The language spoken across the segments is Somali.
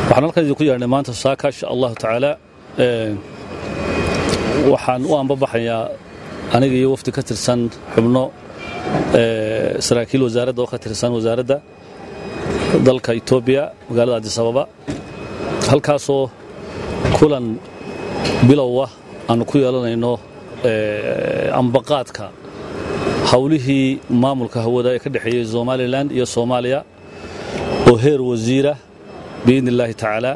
waxaan halkan idinku yeedhnay maanta saaka insha allahu tacaala waxaan u ambabaxayaa aniga iyo wafdi ka tirsan xubno saraakiil wasaaradda oo ka tirsan wasaaradda dalka etoobiya magaalada adisababa halkaasoo kulan bilowa aanu ku yeelanayno ambaqaadka hawlihii maamulka hawada ee ka dhexeeyey somalilan iyo soomaaliya oo heer wasiira biidni illaahi tacaala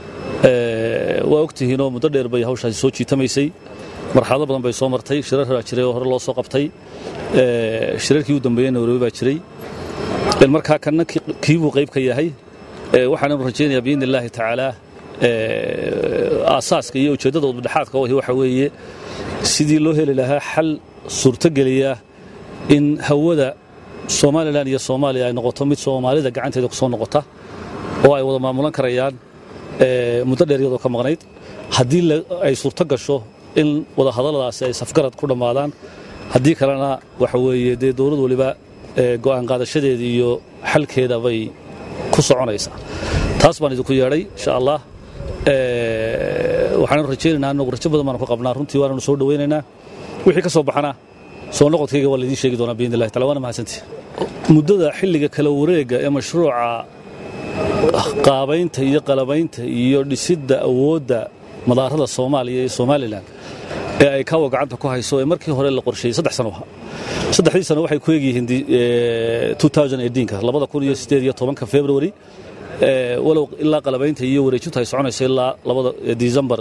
waa ogtihiinoo muddo dheer bay hawshaasi soo jiitamaysay marxalado badan bay soo martay shirar baa jiray oo hore loo soo qabtay shirarkii u dambeeyey nairobi baa jiray markaa kanna kiibuu qayb ka yahay waxaananu rajaynayaa biidni illaahi tacaala aasaaska iyo ujeeddada udbadhexaadka wahi waxa weeye sidii loo heli lahaa xal suurtogeliya in hawada somalilan iyo soomaaliya ay noqoto mid soomaalida gacanteeda ku soo noqota oo ay wada maamulan karayaan muddo dheer iyadoo ka maqnayd haddii ay suurto gasho in wada hadalladaasi ay safgarad ku dhammaadaan haddii kalena waxa weeye dee dowlad waliba go'aan qaadashadeeda iyo xalkeeda bay ku soconaysaa taas baan idinku yeedhay insha allah waxaanu rajaynaynaa anagu rajo badan baanu ka qabnaa runtii waananu soo dhowaynaynaa wixii ka soo baxana soo noqodkayga waa laidiin sheegi doonaa biidni illahi tacala waana mahadsantii muddada xilliga kala wareega ee mashruuca qaabaynta iyo qalabaynta iyo dhisidda awoodda madaarada soomaaliya iyo somalilan ee ay kawa gacanta ku hayso ee markii hore la qorsheeyey saddex sano ahaa saddexdii sano waxay ku egyihiin ka labada kun iyo sideed iyo tobanka february walow ilaa qalabaynta iyo wareejintu ay soconayso ilaa labada december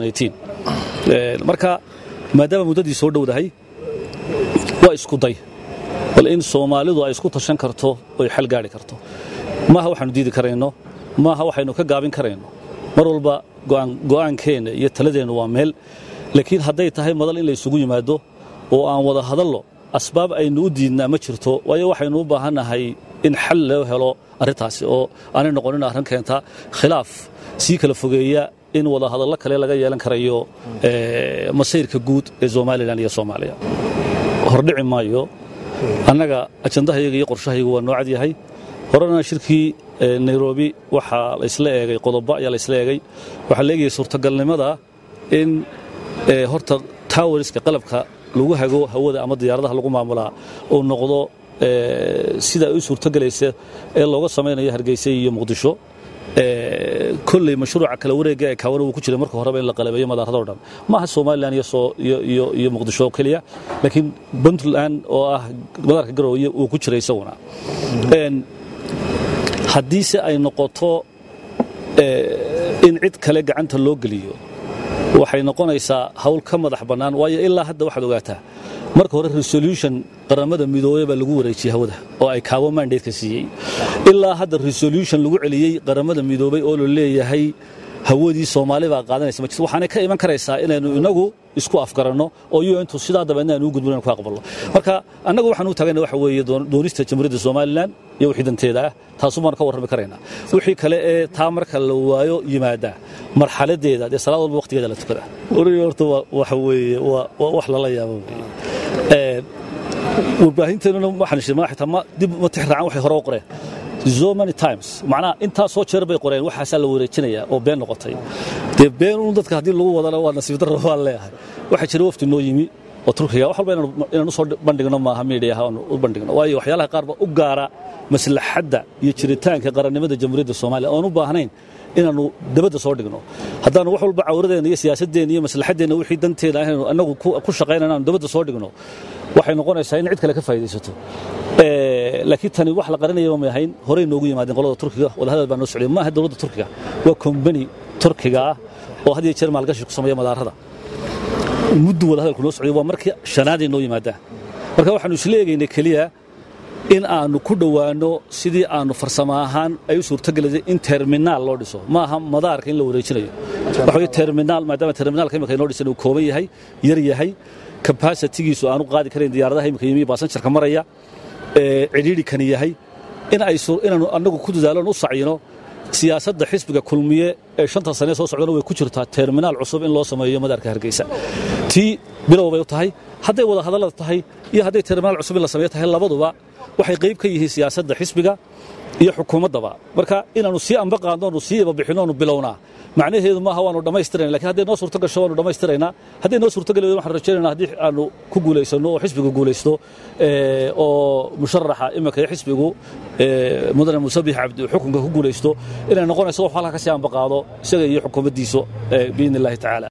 marka maadaama muddadii soo dhowdahay waa isku day bal in soomaalidu ay isku tashan karto oy xal gaari karto maaha waxaanu diidi karayno maaha waxaynu ka gaabin karayno mar walba go'aankeenna iyo taladeennu waa meel laakiin hadday tahay madal in la isugu yimaado oo aan wada hadallo asbaab aynu u diidnaa ma jirto waayo waxaynu u baahannahay in xal loo helo arrintaasi oo aanay noqonin arrin keenta khilaaf sii kala fogeeya in wada hadallo kale laga yeelan karayo masayrka guud ee somalilan iyo soomaaliya hordhici maayo annaga ajandahayaga iyo qorshahaygu waa noocad yahay horena shirkii nairobi waxaa laysla eegay qodobo ayaa laysla eegay waxaa la eegayay suurtagalnimada in horta tawariska qalabka lagu hago hawada ama diyaaradaha lagu maamulaa uu noqdo sida ay u suurtogelaysa ee looga samaynayo hargeysa iyo muqdisho kolley mashruuca kala wareega ee kaawana uu ku jiray marka horeba in la qalabeeyo madaaradoo dhan maaha somalilan iyo muqdisho oo keliya laakiin puntland oo ah madaarka garooye uu ku jiray isaguna haddiise ay noqoto in cid kale gacanta loo geliyo waxay noqonaysaa hawl ka madax bannaan waayo ilaa hadda waxaad ogaataa marka hore resolution qaramada midoobey baa lagu wareejiyey hawada oo ay kaawo mandatka siiyey ilaa hadda resolution lagu celiyey qaramada midoobey oo la leeyahay hawadii soomaali baa qaadanaysa ma jirto waxaanay ka iman karaysaa inaynu inagu isku afgaranno oo iyo intuu sidaa dabeedna aynu u gudbin aynu ku aqbalno marka annagu waxaan u taagayna waxa weeye doonista jamhuuriyadda somalilan iyo wixii danteeda ah taasu baan ka warrami karaynaa wixii kale ee taa marka la waayo yimaada marxaladeeda dee salaad walba waqtigeeda la tukada origa horta waxa weeye waa wax lala yaabo warbaahinteennuna waxaan shirmaa xitaa ma dib ma tixraacaan waxay hore u qoreen so many times macnaha intaa soo jeer bay qoreen waxaasaa la wareejinayaa oo been noqotay dee been un dadka haddii lagu wadana waa nasiib darro waan leeyahay waxaa jira wafti noo yimi oo turkiga wax walba inaan u soo bandhigno maaha miidiyaha aanu u bandhigno waayo waxyaalaha qaarba u gaara maslaxadda iyo jiritaanka qarannimada jamhuuriyadda soomaaliya oon u baahnayn inaannu dabadda soo dhigno haddaannu wax walba cawradeenna iyo siyaasadeenna iyo maslaxaddeenna wixii danteeda ahaynu annagu ku shaqayna inaanu dabadda soo dhigno waxay noqonaysaa in cid kale ka faa'idaysato laakiin tani wax la qarinaya ma ahayn horey noogu yimaadeen qolada turkiga wadahadal baa noo socday maaha dowladda turkiga waa kombani turkiga ah oo had iyo jeer maalgashi ku sameeya madaarada muddu wadahadalku noo socday waa markii shanaaday noo yimaadaan marka waxaanu isla eegaynay keliya in aanu ku dhowaanno sidii aanu farsamo ahaan ay u suurtogelaysay in terminaal loo dhiso ma aha madaarka in la wareejinayo waxa weye terminaal maadaama terminaalka imika inoo dhisan uu kooban yahay yar yahay kabasitigiisu aanu qaadi karayn diyaaradaha imika yimi baasanjarka maraya cidhiidhi kani yahay in ay inaanu annagu ku dadaalon u sacino siyaasadda xisbiga kulmiye ee shanta sane soo socdana way ku jirtaa terminaal cusub in loo sameeyo madaarka hargeysa tii bilow bay u tahay hadday wada hadallada tahay iyo hadday terminaal cusub in la sameeyo tahay labaduba waxay qayb ka yihiin siyaasadda xisbiga iyo xukuumaddaba marka inaannu sii amba qaadnoonu sii ibabixinnoonu bilownaa macnaheedu maaha waanu dhammaystirayna lakin hadday noo suurto gasho waanu dhammaystiraynaa hadday noo suurto gali waydan waxaan rajaynayna haddii aanu ku guulaysanno oo xisbigu guulaysto oo musharaxa iminka iyo xisbigu mudane musabix cabdi xukunka ku guulaysto inay noqonayso wax halka ka sii amba qaado isaga iyo xukuumaddiisu biidni illahi tacaala